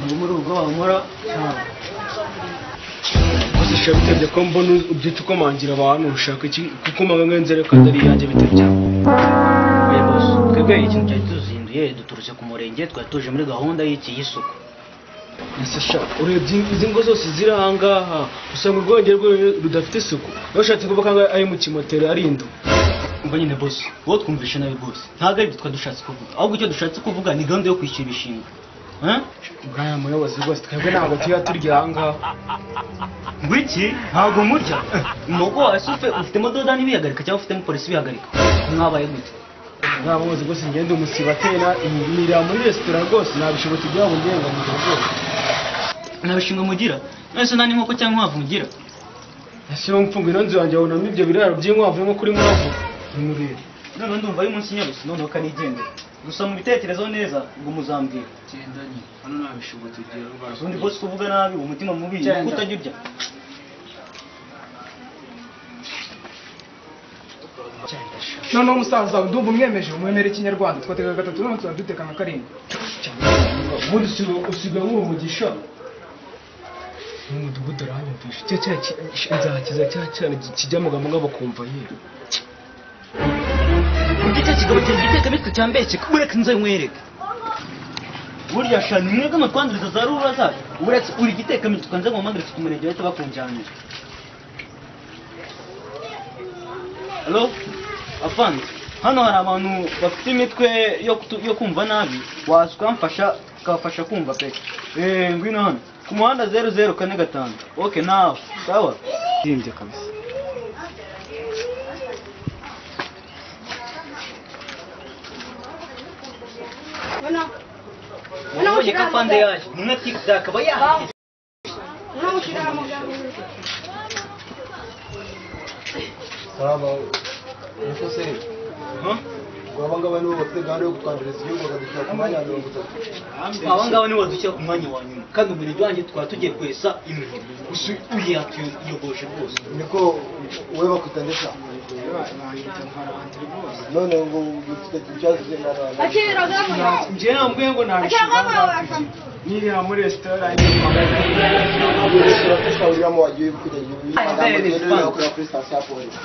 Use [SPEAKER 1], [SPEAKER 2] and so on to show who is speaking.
[SPEAKER 1] kubura ubwoba nkora gusa bitabye ko mbona ubyita ukomangira abantu ushaka iki kuko mpamvu nzere ko atari iyanjye bitabye
[SPEAKER 2] abayobozi twebwe ikintu cyari tuzinduye duturutse ku murenge twari tuje muri gahunda y'iki y'isuku
[SPEAKER 1] ese sha urebye izi ngo zose ziri ahangaha usanga urwongere rwe rudafite isuku niba ushatse kuvuga ko ari mu kimoteri ari indu
[SPEAKER 2] umva nyine bose wowe twumvishe nabi rwose ntabwo aribyo twari dushatse kuvuga ahubwo icyo dushatse kuvuga ni gahunda yo kwishyura imishinga Eh?
[SPEAKER 1] bwana muyobozi rwose twebwe ntabwo tuba turya ahangaha
[SPEAKER 2] ngo iki ntabwo murya umugo wasi ufitemo doda n'ibihagarika cyangwa ufitemo polisi ibihagarika mwabaye gute
[SPEAKER 1] ntabwo muzi rwose ngende umusiba atera imirira muri resitora rwose nabishobotse ibyabo ngenga mu gihe rwose
[SPEAKER 2] nta bishinga mugira mwese nta n'inkoko cyangwa inkwavu mugira
[SPEAKER 1] ese iyo mfunga ino nzu yanjye wabonamo ibyo biraro by'inkwavu nko kuri nkwavu nimurebe
[SPEAKER 2] none ndumva ari munsi nyarusi noneho kanigendera gusa mubitekerezo neza ngo muzambwira
[SPEAKER 1] genda nyine hano nabishobotse igihe rwose
[SPEAKER 2] ubundi bose kuvuga nabi umutima mubi
[SPEAKER 1] Genda.
[SPEAKER 2] kutajya urya
[SPEAKER 3] noneho musaza wawe ndumva umwemeje umwemere ikinyarwanda twatega gatatu none tuba dutekana karindwi
[SPEAKER 1] ubundi usiga- usiga nk'umugisha mu mudugudu arahanyumvisha cya cya ki- nzakiza cya cyane ki- kijya mu gamu bakumva yewe
[SPEAKER 2] Igite kigabo cyanjye giteka bitwe cyambeshye kubureka nze nkwereke. Burya shani mwebwe mutwandiriza za ruba zacu. Uretse uri giteka mitwe kanze ngo mpamagire ku murenge wahita bakunjyanira. Hello? Afanze. Hano hari abantu bafite imitwe yo, kutu- yo kumva nabi waza ukamfasha ukabafasha kumva pe. Eh ngwino hano. Ku muhanda 0045. Okay nawe. Sawa?
[SPEAKER 1] ndimbye kabisa
[SPEAKER 4] Bueno,
[SPEAKER 2] Ubonye ko Afande yaje. Umwe tikda akaba yaje.
[SPEAKER 4] no giramos la
[SPEAKER 5] karaba niko se
[SPEAKER 2] Huh?
[SPEAKER 5] aba ngaba nibo bafite gahunda yo kutwanjiriza igihugu bakadushyira ku mwanya wa mirongo itatu
[SPEAKER 2] aba ngaba nibo badushyira ku mwanya wa nyuma kandi umurenge wanjye twaba tugiye kwesa imihigo gusa uriya tuyogoje rwose
[SPEAKER 5] niko wowe bakwita ndeka none ngo dufite ikibazo cy'imana
[SPEAKER 4] Aquí lo vemos.
[SPEAKER 1] njye nambwiye ngo
[SPEAKER 4] Aquí
[SPEAKER 1] nabishobora nkirira muri resitora
[SPEAKER 5] urimo wagiye kujya igihugu
[SPEAKER 2] Ay, ustedes,
[SPEAKER 5] ugenda ukorera kuri sitasiyo ya polisi